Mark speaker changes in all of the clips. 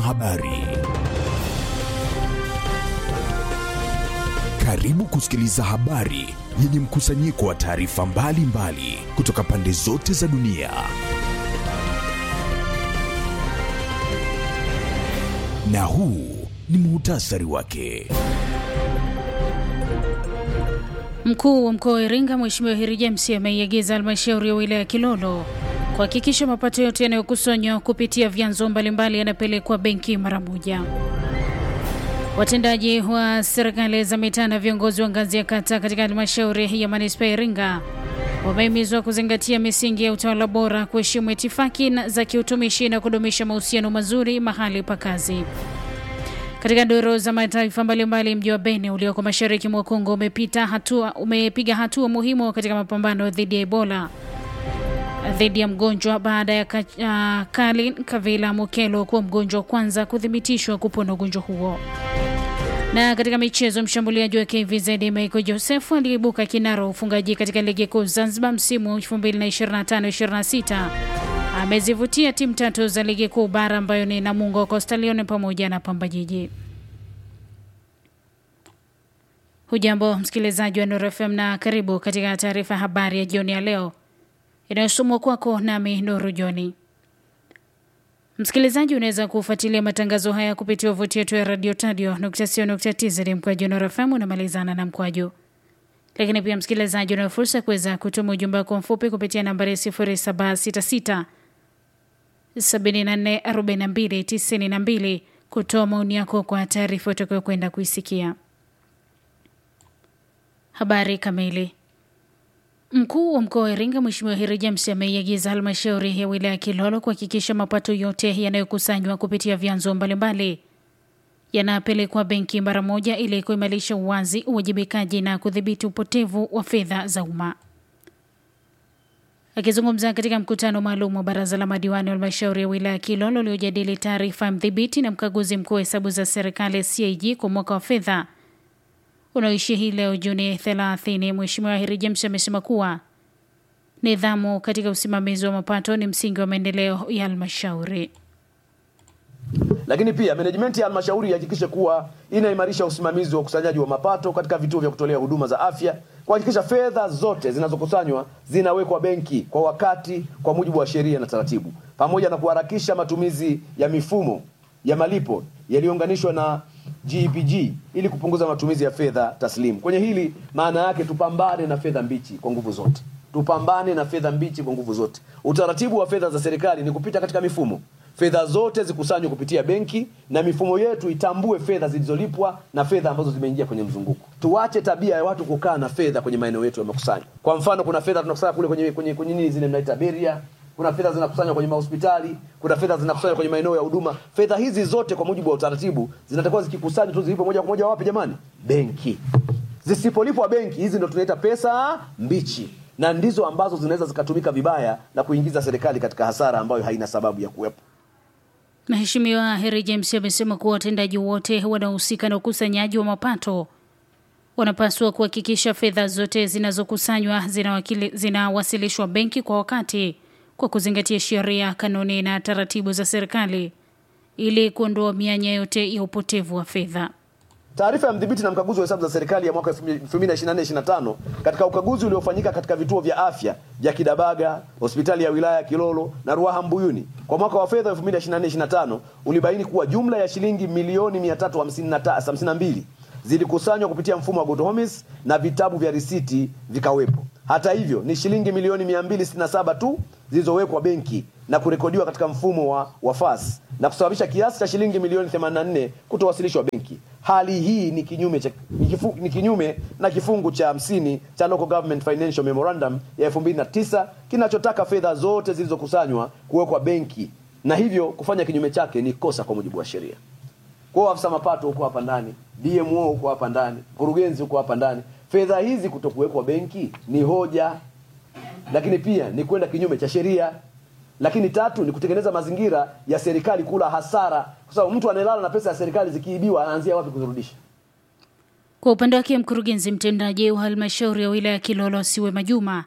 Speaker 1: Habari. Karibu kusikiliza habari yenye mkusanyiko wa taarifa mbalimbali kutoka pande zote za dunia. Na huu ni muhtasari wake.
Speaker 2: Mkuu wa mkoa wa Iringa Mheshimiwa Heri James ameiagiza halmashauri ya wilaya ya Kilolo kuhakikisha mapato yote yanayokusanywa kupitia vyanzo mbalimbali yanapelekwa benki mara moja. Watendaji wa serikali za mitaa na viongozi wa ngazi ya kata katika halmashauri ya manispaa ya Iringa wamehimizwa kuzingatia misingi ya utawala bora, kuheshimu itifaki za kiutumishi na kudumisha mahusiano mazuri mahali pa kazi. Katika doro za mataifa mbalimbali, mji wa Beni ulioko mashariki mwa Kongo umepita hatua, umepiga hatua muhimu katika mapambano dhidi ya Ebola dhidi ya mgonjwa baada ya uh, Kalin Kavila Mukelo kuwa mgonjwa wa kwanza kuthibitishwa kupona ugonjwa huo. Na katika michezo, mshambuliaji wa KVZ Michael Joseph aliibuka kinara ufungaji katika ligi kuu Zanzibar msimu 2025-26 amezivutia timu tatu za ligi kuu bara ambayo ni Namungo, Coastal Union pamoja na Pamba Jiji. Hujambo msikilizaji wa Nuru FM na karibu katika taarifa ya habari ya jioni ya leo inayosomwa kwako nami Nuru Joni. Msikilizaji, unaweza kufuatilia matangazo haya kupitia wavuti yetu ya radio tadio tz mkwaju Nuru FM unamalizana na mkwaju. Lakini pia msikilizaji, una fursa ya kuweza kutuma ujumbe wako mfupi kupitia nambari 0766 744292 kutoa maoni yako kwa taarifa utakayokwenda kuisikia. Habari kamili. Mkuu wa mkoa wa Iringa Mheshimiwa Heri James ameiagiza halmashauri ya wilaya ya Kilolo kuhakikisha mapato yote yanayokusanywa kupitia vyanzo mbalimbali yanapelekwa benki mara moja ili kuimarisha uwazi, uwajibikaji na kudhibiti upotevu wa fedha za umma. Akizungumza katika mkutano maalum wa baraza la madiwani wa halmashauri ya wilaya ya Kilolo uliojadili taarifa ya mdhibiti na mkaguzi mkuu wa hesabu za serikali CAG kwa mwaka wa fedha unaoishi hii leo Juni 30, Mheshimiwa Heri James amesema kuwa nidhamu katika usimamizi wa mapato ni msingi wa maendeleo ya halmashauri.
Speaker 3: Lakini pia management ya halmashauri ihakikishe kuwa inaimarisha usimamizi wa ukusanyaji wa mapato katika vituo vya kutolea huduma za afya, kuhakikisha fedha zote zinazokusanywa zinawekwa benki kwa wakati, kwa mujibu wa sheria na taratibu, pamoja na kuharakisha matumizi ya mifumo ya malipo yaliyounganishwa na GPG ili kupunguza matumizi ya fedha taslimu. Kwenye hili maana yake tupambane na fedha mbichi kwa nguvu zote, tupambane na fedha mbichi kwa nguvu zote. Utaratibu wa fedha za serikali ni kupita katika mifumo, fedha zote zikusanywe kupitia benki, na mifumo yetu itambue fedha zilizolipwa na fedha ambazo zimeingia kwenye mzunguko. Tuache tabia ya watu kukaa na fedha kwenye maeneo yetu ya makusanyo. Kwa mfano, kuna fedha tunakusanya kule kwenye kwenye kwenye nini zile mnaita beria kuna fedha zinakusanywa kwenye mahospitali, kuna fedha zinakusanywa kwenye maeneo ya huduma. Fedha hizi zote kwa mujibu wa utaratibu zinatakiwa zikikusanywa tu zilipo moja kwa moja wapi jamani? Benki. Zisipolipwa benki, hizi ndo tunaita pesa mbichi, na ndizo ambazo zinaweza zikatumika vibaya na kuingiza serikali katika hasara ambayo haina sababu ya kuwepo.
Speaker 2: Mheshimiwa Heri James amesema kuwa watendaji wote wanaohusika na ukusanyaji wa mapato wanapaswa kuhakikisha fedha zote zinazokusanywa zinawasilishwa benki kwa wakati kwa kuzingatia sheria, kanuni na taratibu za serikali ili kuondoa mianya yote ya upotevu wa fedha.
Speaker 3: Taarifa ya mdhibiti na mkaguzi wa hesabu za serikali ya mwaka 2024-2025 katika ukaguzi uliofanyika katika vituo vya afya vya Kidabaga, hospitali ya wilaya ya Kilolo na Ruaha Mbuyuni kwa mwaka wa fedha 2024-2025 ulibaini kuwa jumla ya shilingi milioni 352 zilikusanywa kupitia mfumo wa Good Homes na vitabu vya risiti vikawepo. Hata hivyo ni shilingi milioni 267 tu zilizowekwa benki na kurekodiwa katika mfumo wa wafas na kusababisha kiasi cha shilingi milioni 84 kutowasilishwa benki. Hali hii ni kinyume, cha, ni, kifu, ni kinyume na kifungu cha 50 cha Local Government Financial Memorandum ya 2009 kinachotaka fedha zote zilizokusanywa kuwekwa benki na hivyo kufanya kinyume chake ni kosa kwa mujibu wa sheria. Kwa afisa mapato huko hapa ndani, DMO huko hapa ndani, mkurugenzi huko hapa ndani, fedha hizi kutokuwekwa benki ni hoja, lakini pia ni kwenda kinyume cha sheria. Lakini tatu ni kutengeneza mazingira ya serikali kula hasara, kwa sababu mtu anayelala na pesa ya serikali zikiibiwa anaanzia wapi kuzirudisha?
Speaker 2: Kwa upande wake mkurugenzi mtendaji wa halmashauri ya wilaya ya Kilolo Siwe Majuma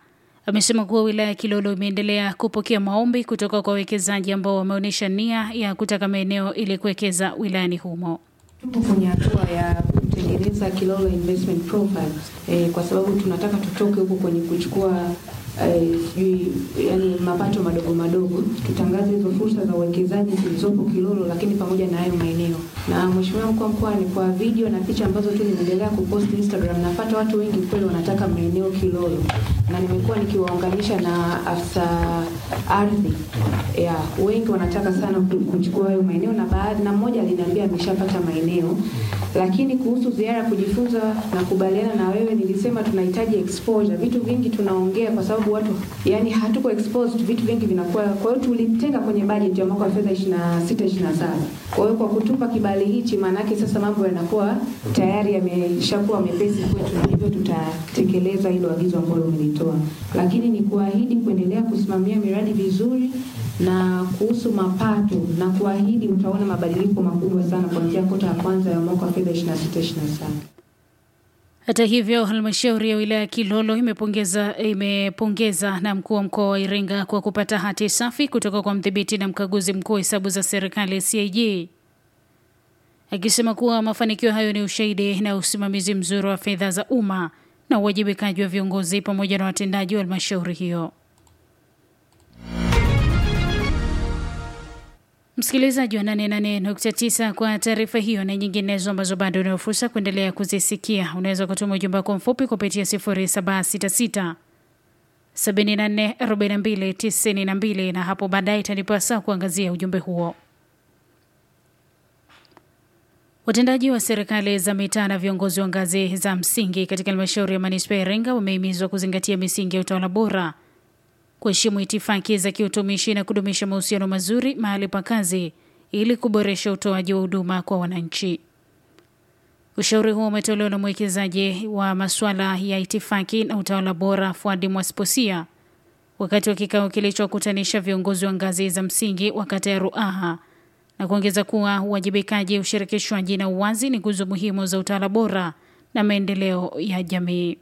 Speaker 2: Amesema kuwa wilaya ya Kilolo imeendelea kupokea maombi kutoka kwa wawekezaji ambao wameonyesha nia ya kutaka maeneo ili kuwekeza wilayani humo.
Speaker 4: Tupo kwenye hatua ya kutengeneza Kilolo investment profile eh, kwa sababu tunataka tutoke huko kwenye kuchukua sijui eh, yani mapato madogo madogo, tutangaze hizo fursa za uwekezaji zilizopo Kilolo, lakini pamoja na hayo maeneo. Na mheshimiwa mkuu wa mkoa, ni kwa video na picha ambazo tu nimeendelea kupost Instagram, napata watu wengi kweli wanataka maeneo Kilolo, na nimekuwa nikiwaunganisha na afisa ardhi ya wengi wanataka sana kuchukua hayo maeneo, na baadhi na mmoja aliniambia ameshapata maeneo. Lakini kuhusu ziara ya kujifunza na kubaliana na wewe, nilisema tunahitaji exposure. Vitu vingi tunaongea kwa sababu watu yani hatuko exposed, vitu vingi vinakuwa. Kwa hiyo tulitenga kwenye budget ya mwaka wa fedha 26 27. Kwa hiyo kwa kutupa kibali hichi, maana yake sasa mambo yanakuwa tayari yameshakuwa mepesi kwetu, na hivyo tutatekeleza hilo agizo ambalo umelitoa, lakini ni kuahidi kuendelea kusimamia miradi vizuri na kuhusu mapato na kuahidi utaona mabadiliko makubwa sana kuanzia kota ya kwanza ya mwaka wa fedha 26 27.
Speaker 2: Hata hivyo, halmashauri ya wilaya ya Kilolo imepongeza imepongeza na mkuu wa mkoa wa Iringa kwa kupata hati safi kutoka kwa mdhibiti na mkaguzi mkuu wa hesabu za serikali CAG, akisema kuwa mafanikio hayo ni ushahidi na usimamizi mzuri wa fedha za umma na uwajibikaji wa viongozi pamoja na watendaji wa halmashauri hiyo. Msikilizaji wa 88.9 kwa taarifa hiyo na nyinginezo ambazo bado unayo fursa kuendelea kuzisikia, unaweza kutuma ujumbe wako mfupi kupitia 0766 74 42 92 na hapo baadaye itanipa saa kuangazia ujumbe huo. Watendaji wa serikali za mitaa na viongozi wa ngazi za msingi katika halmashauri ya manispaa ya Iringa wamehimizwa kuzingatia misingi ya utawala bora kuheshimu itifaki za kiutumishi na kudumisha mahusiano mazuri mahali pa kazi ili kuboresha utoaji wa huduma kwa wananchi. Ushauri huo umetolewa na mwekezaji wa masuala ya itifaki na utawala bora Fuadi Mwasposia wakati wa kikao kilichokutanisha viongozi wa ngazi za msingi wa kata ya Ruaha na kuongeza kuwa uwajibikaji, ushirikishwaji na uwazi ni nguzo muhimu za utawala bora na maendeleo ya jamii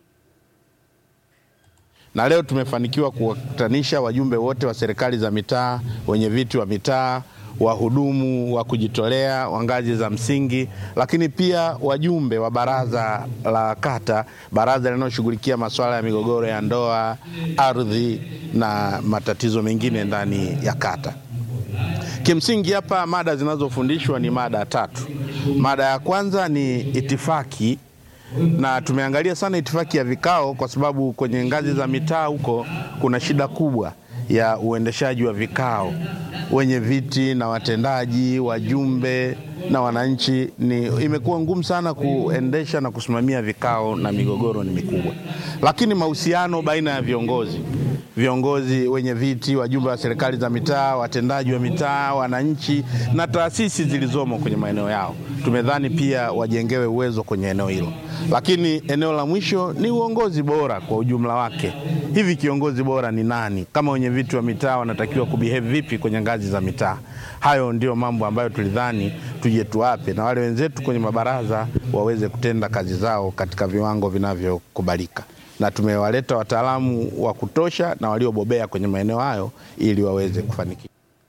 Speaker 5: na leo tumefanikiwa kuwakutanisha wajumbe wote wa serikali za mitaa, wenye viti wa mitaa, wahudumu wa kujitolea wa ngazi za msingi, lakini pia wajumbe wa baraza la kata, baraza linaloshughulikia masuala ya migogoro ya ndoa, ardhi na matatizo mengine ndani ya kata. Kimsingi hapa mada zinazofundishwa ni mada tatu. Mada ya kwanza ni itifaki na tumeangalia sana itifaki ya vikao kwa sababu kwenye ngazi za mitaa huko kuna shida kubwa ya uendeshaji wa vikao. Wenye viti na watendaji, wajumbe na wananchi, ni imekuwa ngumu sana kuendesha na kusimamia vikao na migogoro ni mikubwa. Lakini mahusiano baina ya viongozi viongozi wenye viti, wajumbe wa serikali za mitaa, watendaji wa mitaa, wananchi na taasisi zilizomo kwenye maeneo yao, tumedhani pia wajengewe uwezo kwenye eneo hilo. Lakini eneo la mwisho ni uongozi bora kwa ujumla wake. Hivi kiongozi bora ni nani? Kama wenye viti wa mitaa wanatakiwa kubehave vipi kwenye ngazi za mitaa? Hayo ndio mambo ambayo tulidhani tuje tuwape, na wale wenzetu kwenye mabaraza waweze kutenda kazi zao katika viwango vinavyokubalika na tumewaleta wataalamu wa kutosha na waliobobea kwenye maeneo hayo ili waweze kufanikiwa.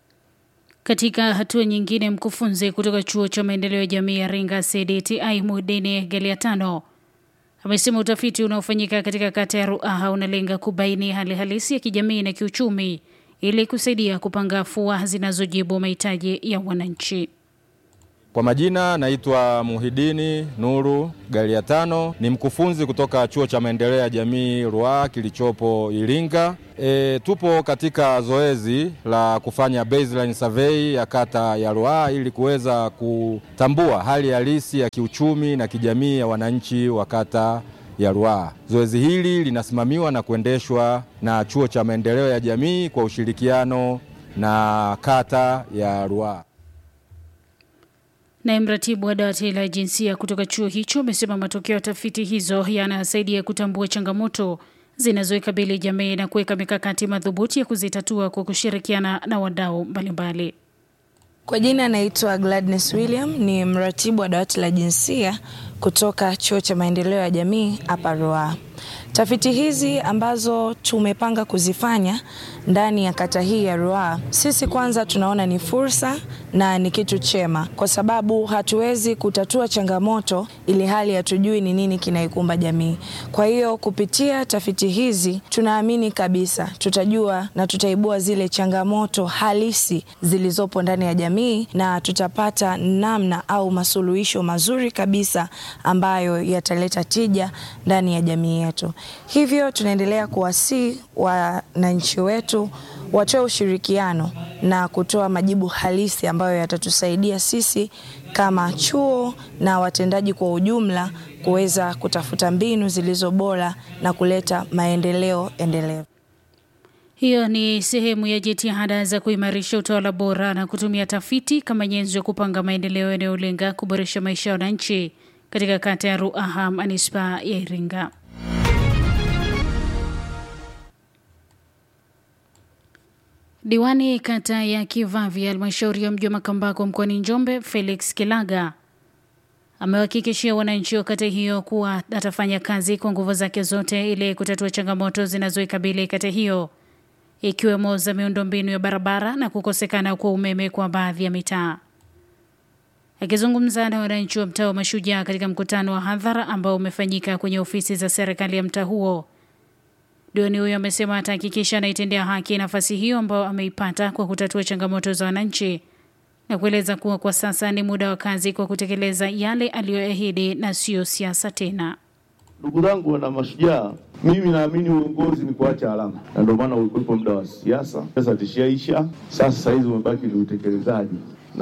Speaker 2: Katika hatua nyingine, mkufunzi kutoka chuo cha maendeleo ya jamii ya Iringa CDTI Mudini Galiatano amesema utafiti unaofanyika katika kata ya Ruaha unalenga kubaini hali halisi ya kijamii na kiuchumi ili kusaidia kupanga afua zinazojibu mahitaji ya wananchi.
Speaker 6: Kwa majina naitwa Muhidini Nuru Galiatano, ni mkufunzi kutoka chuo cha maendeleo ya jamii Ruaha kilichopo Iringa. E, tupo katika zoezi la kufanya baseline survey ya kata ya Ruaha ili kuweza kutambua hali halisi ya kiuchumi na kijamii ya wananchi wa kata ya Ruaha. Zoezi hili linasimamiwa na kuendeshwa na chuo cha maendeleo ya jamii kwa ushirikiano na kata ya Ruaha.
Speaker 2: Naye mratibu wa dawati la jinsia kutoka chuo hicho amesema matokeo ya tafiti hizo yanasaidia kutambua changamoto zinazoikabili jamii na kuweka mikakati madhubuti ya kuzitatua kwa kushirikiana na wadau mbalimbali.
Speaker 7: Kwa jina naitwa Gladness William, ni mratibu wa dawati la jinsia kutoka chuo cha maendeleo ya jamii hapa Ruaha. Tafiti hizi ambazo tumepanga kuzifanya ndani ya kata hii ya Ruaha, sisi kwanza tunaona ni fursa na ni kitu chema, kwa sababu hatuwezi kutatua changamoto ili hali hatujui ni nini kinaikumba jamii. Kwa hiyo kupitia tafiti hizi tunaamini kabisa tutajua na tutaibua zile changamoto halisi zilizopo ndani ya jamii na tutapata namna au masuluhisho mazuri kabisa ambayo yataleta tija ndani ya jamii yetu. Hivyo tunaendelea kuwasihi wananchi wetu watoe ushirikiano na kutoa majibu halisi ambayo yatatusaidia sisi kama chuo na watendaji kwa ujumla kuweza kutafuta mbinu zilizo bora na kuleta maendeleo endelevu.
Speaker 2: Hiyo ni sehemu ya jitihada za kuimarisha utawala bora na kutumia tafiti kama nyenzo ya kupanga maendeleo yanayolenga kuboresha maisha ya wananchi katika kata ya Ruaha, manispaa ya Iringa. Diwani kata ya Kivavi, halmashauri ya mji wa Makambako mkoani Njombe, Felix Kilaga amewahakikishia wananchi wa kata hiyo kuwa atafanya kazi kwa nguvu zake zote ili kutatua changamoto zinazoikabili kata hiyo ikiwemo za miundombinu ya barabara na kukosekana kwa umeme kwa baadhi ya mitaa. Akizungumza na wananchi wa mtaa wa Mashujaa katika mkutano wa hadhara ambao umefanyika kwenye ofisi za serikali ya mtaa huo, diwani huyo amesema atahakikisha anaitendea haki nafasi hiyo ambayo ameipata kwa kutatua changamoto za wananchi na kueleza kuwa kwa sasa ni muda wa kazi kwa kutekeleza yale aliyoahidi na siyo siasa tena.
Speaker 8: Ndugu zangu wana Mashujaa, mimi naamini uongozi ni kuacha alama, na ndio maana ulikuwepo muda wa siasa. Sasa tishaisha, sasa sahizi umebaki ni utekelezaji,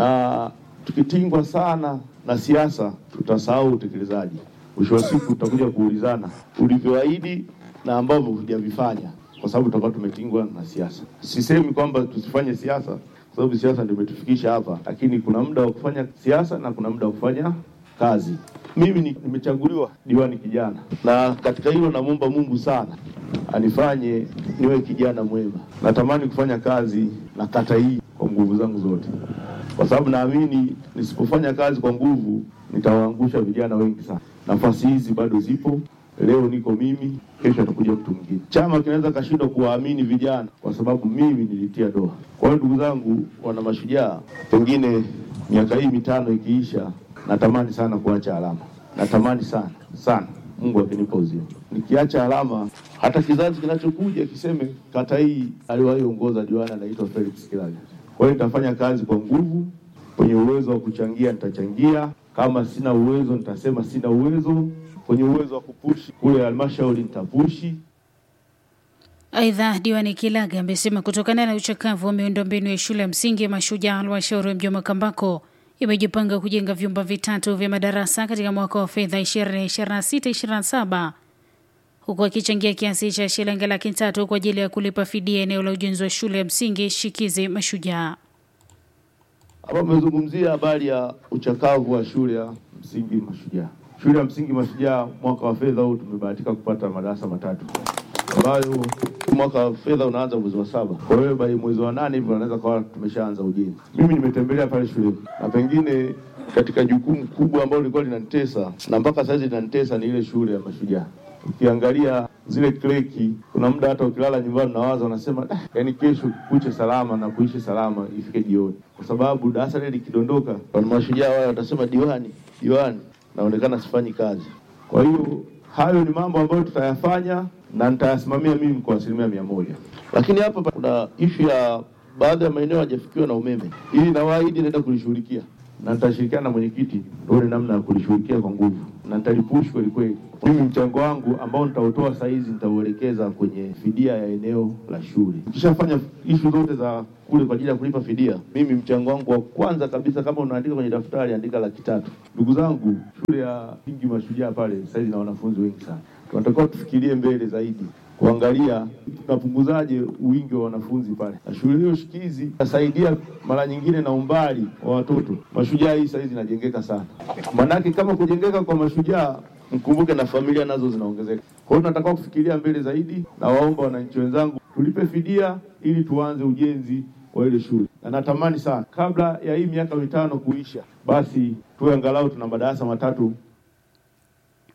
Speaker 8: na tukitingwa sana na siasa tutasahau utekelezaji. Mwisho wa siku tutakuja kuulizana ulivyoahidi na ambavyo hujavifanya, kwa sababu tutakuwa tumetingwa na siasa. Sisemi kwamba tusifanye siasa, kwa sababu siasa ndio imetufikisha hapa, lakini kuna muda wa kufanya siasa na kuna muda wa kufanya kazi. Mimi ni- nimechaguliwa diwani kijana, na katika hilo namwomba Mungu sana anifanye niwe kijana mwema. Natamani kufanya kazi na kata hii kwa nguvu zangu zote, kwa sababu naamini nisipofanya kazi kwa nguvu nitawaangusha vijana wengi sana. Nafasi hizi bado zipo. Leo niko mimi, kesho atakuja mtu mwingine. Chama kinaweza kashindwa kuwaamini vijana kwa sababu mimi nilitia doa. Kwa hiyo ndugu zangu, wana Mashujaa, pengine miaka hii mitano ikiisha, natamani sana kuacha alama, natamani sana sana, Mungu akinipa uzima, nikiacha alama, hata kizazi kinachokuja kiseme kata hii aliwahi ongoza diwani anaitwa Felix Kilaga. Kwa hiyo nitafanya kazi kwa nguvu, kwenye uwezo wa kuchangia nitachangia, kama sina uwezo nitasema sina uwezo, kwenye uwezo wa kupushi kule halmashauri nitapushi,
Speaker 2: Aidha, diwani Kilaga amesema kutokana na uchakavu wa miundombinu ya shule ya msingi ya Mashujaa, halmashauri ya mji wa Makambako imejipanga kujenga vyumba vitatu vya madarasa katika mwaka wa fedha 2026/27 huku akichangia kiasi cha shilingi laki tatu kwa ajili ya kulipa fidia eneo la ujenzi wa shule ya msingi Shikizi Mashujaa.
Speaker 8: Hapa amezungumzia habari ya uchakavu wa shule ya msingi Mashujaa. Shule ya msingi Mashujaa, mwaka wa fedha huu tumebahatika kupata madarasa matatu ambayo mwaka wa fedha unaanza mwezi wa saba. Kwa hiyo by mwezi wa nane hivyo wanaweza kawa tumeshaanza ujenzi. Mimi nimetembelea pale shuleni na pengine katika jukumu kubwa ambalo lilikuwa linanitesa na mpaka sasa linanitesa ni ile shule ya Mashujaa. Ukiangalia zile kleki, kuna muda hata ukilala nyumbani unawaza, unasema "Ah, yaani kesho kuche salama na kuishi salama ifike jioni, kwa sababu darasa lile likidondoka, wana Mashujaa wale watasema diwani, diwani, naonekana sifanyi kazi. Kwa hiyo hayo ni mambo ambayo tutayafanya na nitayasimamia mimi kwa asilimia mia moja. Lakini hapa pa- kuna ishu ya baadhi ya maeneo hajafikiwa na umeme, ili nawaahidi naenda kulishughulikia na nitashirikiana na mwenyekiti tuone namna ya kulishughulikia kwa nguvu na nitalipush kweli kweli. Mimi mchango wangu ambao nitautoa saa hizi nitauelekeza kwenye fidia ya eneo la shule. Ukishafanya ishu zote za kule kwa ajili ya kulipa fidia, mimi mchango wangu wa kwanza kabisa, kama unaandika kwenye daftari, andika laki tatu. Ndugu zangu, shule ya msingi Mashujaa pale sasa hizi na wanafunzi wengi sana, tunatakiwa tufikirie mbele zaidi kuangalia tunapunguzaje wingi wa wanafunzi pale, na shule hiyo shikizi itasaidia mara nyingine na umbali wa watoto. Mashujaa hii saizi inajengeka sana, manake kama kujengeka kwa mashujaa, mkumbuke na familia nazo zinaongezeka. Kwa hiyo tunatakiwa kufikiria mbele zaidi, na waomba wananchi wenzangu tulipe fidia ili tuanze ujenzi wa ile shule, na natamani sana kabla ya hii miaka mitano kuisha, basi tuwe angalau tuna madarasa matatu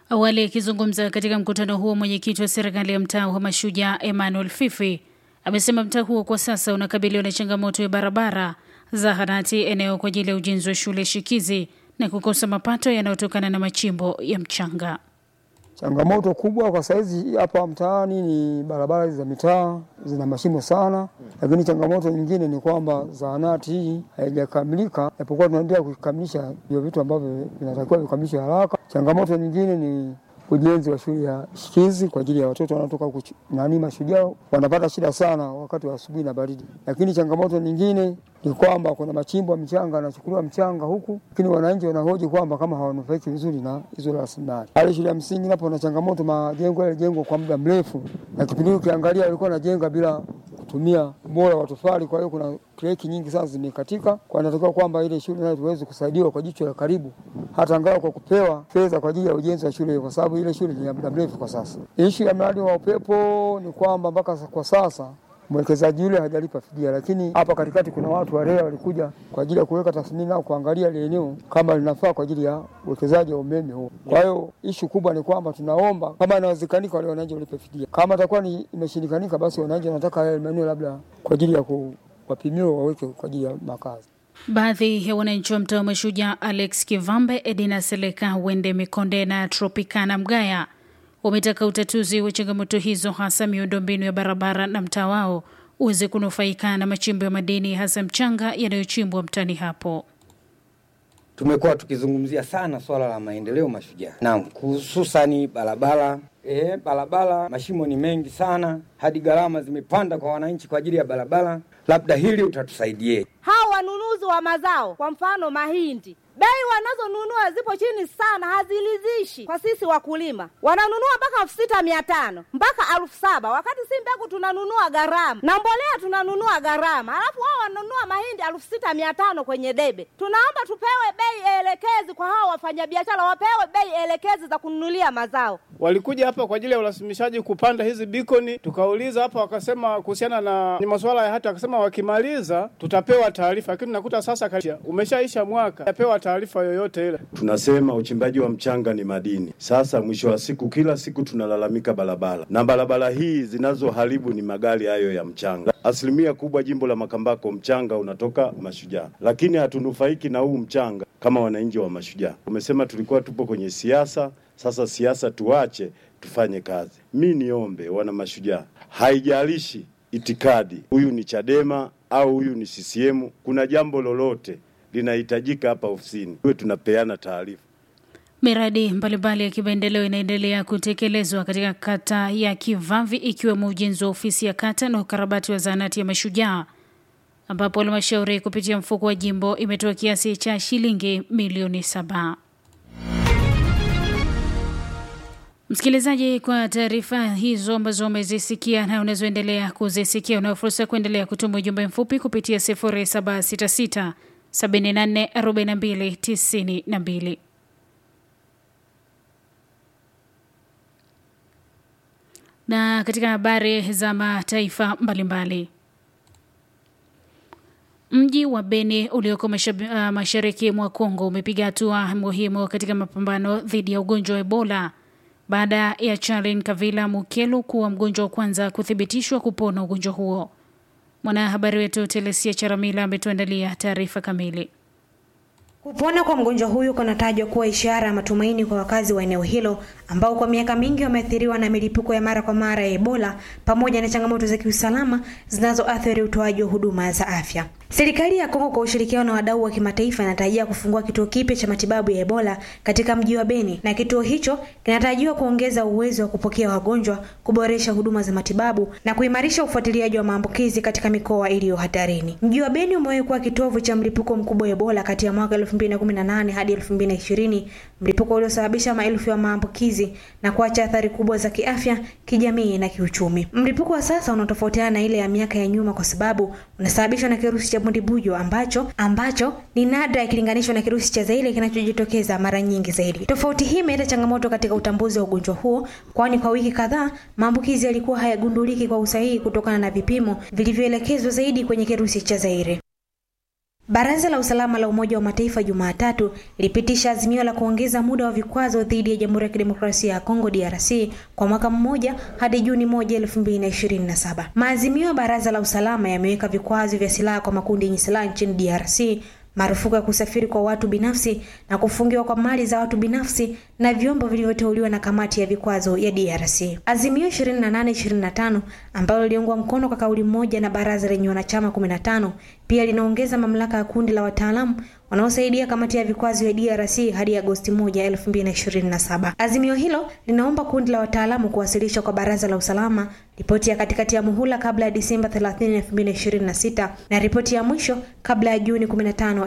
Speaker 2: Awali akizungumza katika mkutano huo, mwenyekiti wa serikali ya mtaa wa Mashujaa Emmanuel Fifi amesema mtaa huo kwa sasa unakabiliwa na changamoto ya barabara, zahanati, eneo kwa ajili ya ujenzi wa shule shikizi na kukosa mapato yanayotokana na machimbo ya mchanga.
Speaker 9: Changamoto kubwa kwa saizi hapa mtaani ni barabara za mitaa zina mashimo sana, lakini changamoto nyingine ni kwamba zahanati hii haijakamilika, japokuwa tunaendelea kukamilisha hivyo vitu ambavyo vinatakiwa vikamilishwe haraka. Changamoto nyingine ni ujenzi wa shule ya shikizi kwa ajili ya watoto wanaotoka kuch- nani mashujaa wanapata shida sana wakati wa asubuhi na baridi. Lakini changamoto nyingine ni kwamba kuna machimbo ya mchanga anachukuliwa mchanga huku, lakini wananchi wanahoji kwamba kama hawanufaiki vizuri na hizo rasilimali. Pale shule ya msingi napo na changamoto, majengo yalijengwa kwa muda mrefu, na kipindi hiki ukiangalia walikuwa wanajenga bila kutumia ubora wa tofali. Kwa hiyo kuna kreki nyingi sana zimekatika, kwa inatakiwa kwamba ile shule nayo tuweze kusaidiwa kwa jicho la karibu, hata angalau kwa kupewa fedha kwa ajili ya ujenzi wa shule hiyo, kwa sababu ile shule ni ya muda mrefu kwa sasa. Ishu ya mradi wa upepo ni kwamba mpaka kwa sasa mwekezaji yule hajalipa fidia, lakini hapa katikati kuna watu wa REA walikuja kwa ajili ya kuweka tathmini au kuangalia ile eneo kama linafaa kwa ajili ya uwekezaji wa umeme huo. Kwa hiyo ishu kubwa ni kwamba tunaomba kama inawezekanika, wale wananchi walipe fidia. Kama itakuwa ni imeshindikanika, basi wananchi wanataka yale maeneo labda kwa ajili ya kuwapimiwa waweke kwa ajili ya makazi.
Speaker 2: Baadhi ya wananchi wa mtaa wa Mashujaa, Alex Kivambe, Edina Seleka, Wende Mikonde na Tropicana Mgaya wametaka utatuzi wa changamoto hizo, hasa miundombinu ya barabara na mtaa wao uweze kunufaika na machimbo ya madini, hasa mchanga yanayochimbwa mtaani hapo.
Speaker 10: Tumekuwa tukizungumzia sana swala la maendeleo Mashujaa, naam, hususani barabara. E, barabara mashimo ni mengi sana, hadi gharama zimepanda kwa wananchi kwa ajili ya barabara. Labda hili utatusaidia.
Speaker 11: Hao wanunuzi wa mazao, kwa mfano mahindi, bei wanazonunua zipo chini sana, hazilizishi kwa sisi wakulima. Wananunua mpaka elfu sita mia tano mpaka elfu saba wakati si mbegu tunanunua gharama na mbolea tunanunua gharama, alafu wao wananunua mahindi elfu sita mia tano kwenye debe. Tunaomba tupewe bei elekezi kwa hao wafanyabiashara, wapewe bei elekezi za kununulia mazao.
Speaker 12: Walikuja hapa kwa ajili ya urasimishaji kupanda hizi bikoni, tukauliza hapa, wakasema kuhusiana na ni masuala ya hati, wakasema wakimaliza tutapewa taarifa, lakini nakuta sasa kaisha, umeshaisha mwaka, tapewa taarifa yoyote ile.
Speaker 13: Tunasema uchimbaji wa mchanga ni madini. Sasa mwisho wa siku, kila siku tunalalamika barabara, na barabara hii zinazoharibu ni magari hayo ya mchanga. Asilimia kubwa jimbo la Makambako mchanga unatoka Mashujaa, lakini hatunufaiki na huu mchanga kama wananchi wa Mashujaa. Umesema tulikuwa tupo kwenye siasa, sasa siasa tuache, tufanye kazi. Mi niombe wana Mashujaa, haijalishi itikadi, huyu ni Chadema au huyu ni CCM, kuna jambo lolote linahitajika hapa ofisini, tuwe tunapeana taarifa.
Speaker 2: Miradi mbalimbali ya kimaendeleo inaendelea kutekelezwa katika kata ya Kivavi ikiwemo ujenzi wa ofisi ya kata na ukarabati wa zahanati ya Mashujaa, ambapo halmashauri kupitia mfuko wa jimbo imetoa kiasi cha shilingi milioni saba. Msikilizaji, kwa taarifa hizo ambazo umezisikia na unazoendelea kuzisikia, unao fursa ya kuendelea kutuma ujumbe mfupi kupitia 0766 74 42 92. Na katika habari za mataifa mbalimbali, mji wa Beni ulioko masha- uh, mashariki mwa Kongo umepiga hatua muhimu katika mapambano dhidi ya ugonjwa wa Ebola baada ya Charlin Kavila Mukelu kuwa mgonjwa wa kwanza kuthibitishwa kupona ugonjwa huo. Mwanahabari wetu Telesia Charamila ametuandalia taarifa kamili.
Speaker 14: Kupona kwa mgonjwa huyu kunatajwa kuwa ishara ya matumaini kwa wakazi wa eneo hilo ambao kwa miaka mingi wameathiriwa na milipuko ya mara kwa mara ya Ebola pamoja na changamoto za kiusalama zinazoathiri utoaji wa huduma za afya. Serikali ya Kongo kwa ushirikiano na wadau wa kimataifa inatarajia kufungua kituo kipya cha matibabu ya Ebola katika mji wa Beni na kituo hicho kinatarajiwa kuongeza uwezo wa kupokea wagonjwa, kuboresha huduma za matibabu na kuimarisha ufuatiliaji wa maambukizi katika mikoa iliyo hatarini. Mji wa Beni umewahi kuwa kitovu cha mlipuko mkubwa wa Ebola kati ya mwaka 2018 hadi 2020, mlipuko uliosababisha maelfu ya maambukizi na kuacha athari kubwa za kiafya, kijamii na kiuchumi. Mlipuko wa sasa unatofautiana na ile ya miaka ya nyuma kwa sababu unasababishwa na kirusi cha bundibujo ambacho ambacho ni nadra ikilinganishwa na kirusi cha Zaire kinachojitokeza mara nyingi zaidi. Tofauti hii imeleta changamoto katika utambuzi wa ugonjwa huo, kwani kwa wiki kadhaa maambukizi yalikuwa hayagunduliki kwa usahihi kutokana na vipimo vilivyoelekezwa zaidi kwenye kirusi cha Zaire. Baraza la usalama la Umoja wa Mataifa Jumatatu lilipitisha azimio la kuongeza muda wa vikwazo dhidi ya Jamhuri ya Kidemokrasia ya Kongo DRC kwa mwaka mmoja hadi Juni moja elfu mbili na ishirini na saba. Maazimio ya Baraza la usalama yameweka vikwazo vya silaha kwa makundi yenye silaha nchini DRC marufuku ya kusafiri kwa watu binafsi na kufungiwa kwa mali za watu binafsi na vyombo vilivyoteuliwa na kamati ya vikwazo ya DRC. Azimio 2825 ambalo liliungwa mkono kwa kauli moja na baraza lenye wanachama 15 pia linaongeza mamlaka ya kundi la wataalamu wanaosaidia kamati ya vikwazo ya DRC hadi Agosti 1, 2027. Azimio hilo linaomba kundi la wataalamu kuwasilisha kwa baraza la usalama ripoti ya katikati ya muhula kabla ya Disemba 30, 2026 na ripoti ya mwisho kabla ya Juni 15,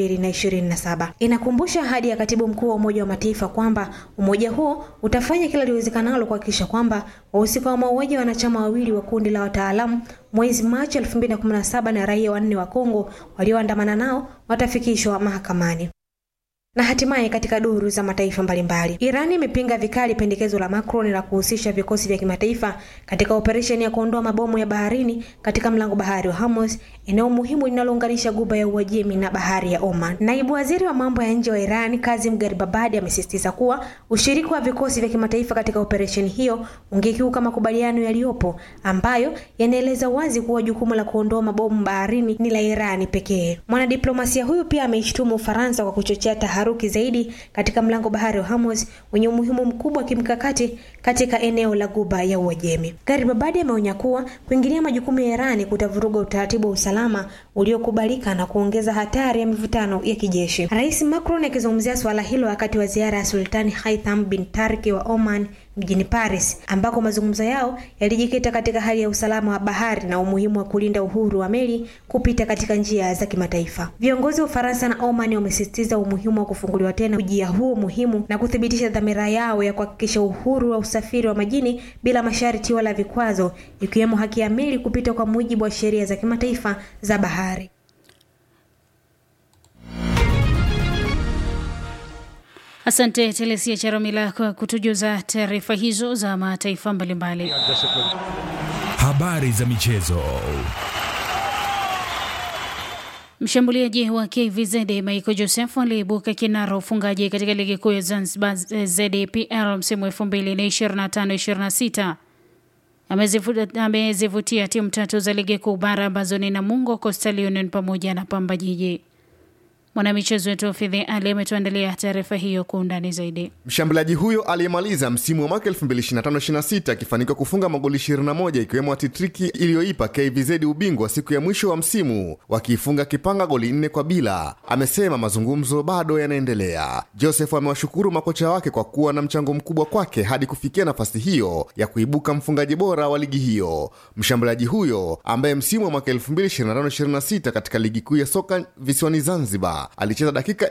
Speaker 14: 2027. Inakumbusha ahadi ya katibu mkuu wa Umoja wa Mataifa kwamba umoja huo utafanya kila liwezekanalo kuhakikisha kwamba wahusika wa mauaji ya wanachama wawili wa kundi la wataalamu mwezi Machi 2017 na raia wanne wa Kongo walioandamana nao watafikishwa mahakamani. Na hatimaye katika duru za mataifa mbalimbali, Iran imepinga vikali pendekezo la Macron la kuhusisha vikosi vya kimataifa katika operesheni ya kuondoa mabomu ya baharini katika mlango bahari wa Hormuz, eneo muhimu linalounganisha guba ya Uajemi na bahari ya Oman. Naibu waziri wa mambo ya nje wa Iran Kazim Garibabadi amesisitiza kuwa ushiriki wa vikosi vya kimataifa katika operesheni hiyo ungekiuka makubaliano yaliyopo ambayo yanaeleza wazi kuwa jukumu la kuondoa mabomu baharini ni la Irani pekee. Mwanadiplomasia huyu pia ameishtumu Ufaransa kwa kuchochea taharuki zaidi katika mlango bahari wa Hormuz wenye umuhimu mkubwa wa kimkakati katika eneo la guba ya Uajemi. Garibabadi ameonya kuwa kuingilia majukumu ya Irani kutavuruga utaratibu wa usalama uliokubalika na kuongeza hatari ya mivutano ya kijeshi. Rais Macron akizungumzia suala hilo wakati wa ziara ya Sultani Haitham bin Tarki wa Oman mjini Paris ambako mazungumzo yao yalijikita katika hali ya usalama wa bahari na umuhimu wa kulinda uhuru wa meli kupita katika njia za kimataifa. Viongozi wa Ufaransa na Oman wamesisitiza umuhimu wa kufunguliwa tena ujia huo muhimu na kuthibitisha dhamira yao ya kuhakikisha uhuru wa usafiri wa majini bila masharti wala vikwazo, ikiwemo haki ya meli kupita kwa mujibu wa sheria za kimataifa za bahari.
Speaker 2: Asante Telesia Charamila kwa kutujuza taarifa hizo za mataifa mbalimbali.
Speaker 1: Habari za michezo.
Speaker 2: Mshambuliaji wa KVZ Michael Joseph aliibuka kinara ufungaji katika ligi kuu ya Zanzibar ZPL msimu 2025-26 amezivutia timu tatu za ligi kuu bara ambazo ni Namungo, Coastal Union pamoja na Pamba Jiji. Mwanamichezo wetu Fidhi Ali ametuandalia taarifa hiyo kwa undani zaidi.
Speaker 15: Mshambuliaji huyo aliyemaliza msimu wa mwaka 2025/26 akifanikiwa kufunga magoli 21 ikiwemo atitriki iliyoipa KVZ ubingwa siku ya mwisho wa msimu wakiifunga Kipanga goli nne kwa bila. Amesema mazungumzo bado yanaendelea. Joseph amewashukuru makocha wake kwa kuwa na mchango mkubwa kwake hadi kufikia nafasi hiyo ya kuibuka mfungaji bora wa ligi hiyo. Mshambuliaji huyo ambaye msimu wa mwaka 2025/26 katika ligi kuu ya soka visiwani Zanzibar alicheza dakika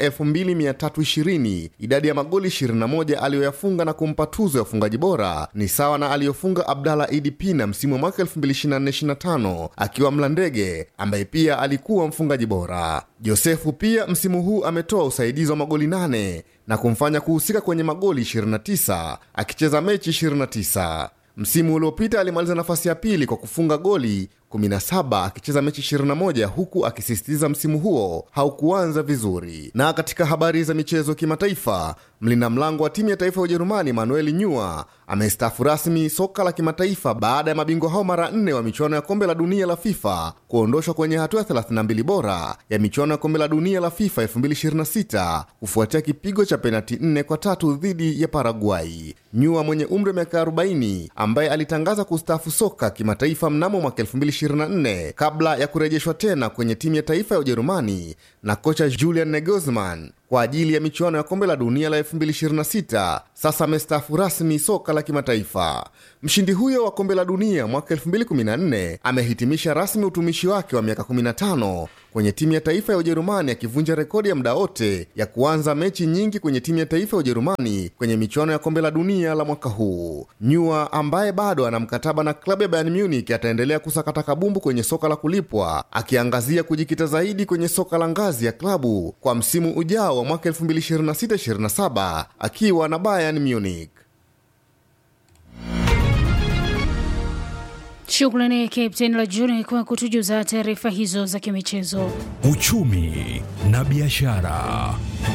Speaker 15: 2320. Idadi ya magoli 21 aliyoyafunga na kumpa tuzo ya ufungaji bora ni sawa na aliyofunga Abdalla Idi Pina msimu wa mwaka 2024/25 akiwa Mlandege, ambaye pia alikuwa mfungaji bora. Josefu pia msimu huu ametoa usaidizi wa magoli 8 na kumfanya kuhusika kwenye magoli 29 akicheza mechi 29. Msimu uliopita alimaliza nafasi ya pili kwa kufunga goli 17 akicheza mechi 21 huku akisisitiza msimu huo haukuanza vizuri. Na katika habari za michezo kimataifa, mlinda mlango wa timu ya taifa ya Ujerumani Manuel Neuer amestaafu rasmi soka la kimataifa baada ya mabingwa hao mara nne wa michuano ya kombe la dunia la FIFA kuondoshwa kwenye hatua ya 32 bora ya michuano ya kombe la dunia la FIFA 2026 kufuatia kipigo cha penati 4 kwa tatu dhidi ya Paraguay. Neuer mwenye umri wa miaka 40 ambaye alitangaza kustaafu soka kimataifa mnamo mwaka 2024 kabla ya kurejeshwa tena kwenye timu ya taifa ya Ujerumani na kocha Julian Nagelsmann kwa ajili ya michuano ya kombe la dunia la 2026. Sasa amestaafu rasmi soka la kimataifa. Mshindi huyo wa kombe la dunia mwaka 2014 amehitimisha rasmi utumishi wake wa miaka 15 kwenye timu ya taifa ya Ujerumani, akivunja rekodi ya muda wote ya kuanza mechi nyingi kwenye timu ya taifa ya Ujerumani kwenye michuano ya kombe la dunia la mwaka huu. Neuer ambaye bado ana mkataba na klabu ya Bayern Munich ataendelea kusakata kabumbu kwenye soka la kulipwa, akiangazia kujikita zaidi kwenye soka la ngazi ya klabu kwa msimu ujao wa mwaka 2026/27 akiwa na Bayern Munich.
Speaker 2: Shukrani Captain Lajuni kwa kutujuza taarifa hizo za kimichezo.
Speaker 1: Uchumi na biashara.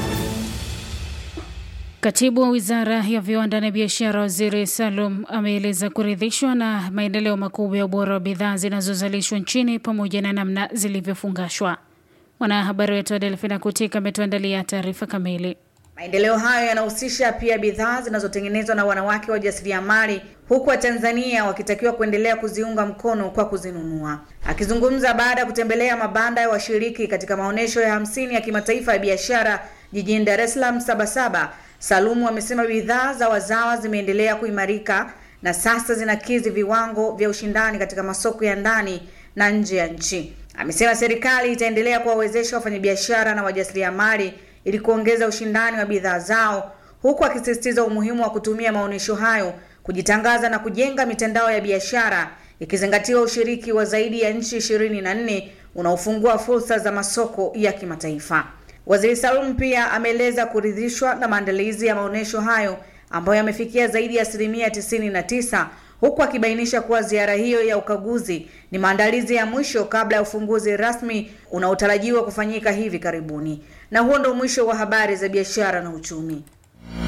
Speaker 2: Katibu wa wizara ya viwanda na biashara, Waziri Salum ameeleza kuridhishwa na maendeleo makubwa ya ubora wa bidhaa zinazozalishwa nchini pamoja na namna zilivyofungashwa. Mwanahabari wetu Adelfina Kutika ametuandalia taarifa kamili.
Speaker 16: Maendeleo hayo yanahusisha pia bidhaa zinazotengenezwa na wanawake wajasiriamali huku Watanzania wakitakiwa kuendelea kuziunga mkono kwa kuzinunua. Akizungumza baada ya kutembelea mabanda ya washiriki katika maonyesho ya hamsini ya kimataifa ya biashara jijini Dar es Salaam Sabasaba, Salumu amesema bidhaa za wazawa zimeendelea kuimarika na sasa zinakidhi viwango vya ushindani katika masoko ya ndani na nje ya nchi. Amesema serikali itaendelea kuwawezesha wafanyabiashara na wajasiriamali ili kuongeza ushindani wa bidhaa zao, huku akisisitiza umuhimu wa kutumia maonyesho hayo kujitangaza na kujenga mitandao ya biashara, ikizingatiwa ushiriki wa zaidi ya nchi ishirini na nne unaofungua fursa za masoko ya kimataifa. Waziri Salum pia ameeleza kuridhishwa na maandalizi ya maonyesho hayo ambayo yamefikia zaidi ya asilimia tisini na tisa huku akibainisha kuwa ziara hiyo ya ukaguzi ni maandalizi ya mwisho kabla ya ufunguzi rasmi unaotarajiwa kufanyika hivi karibuni. Na huo ndo mwisho wa habari za biashara na uchumi.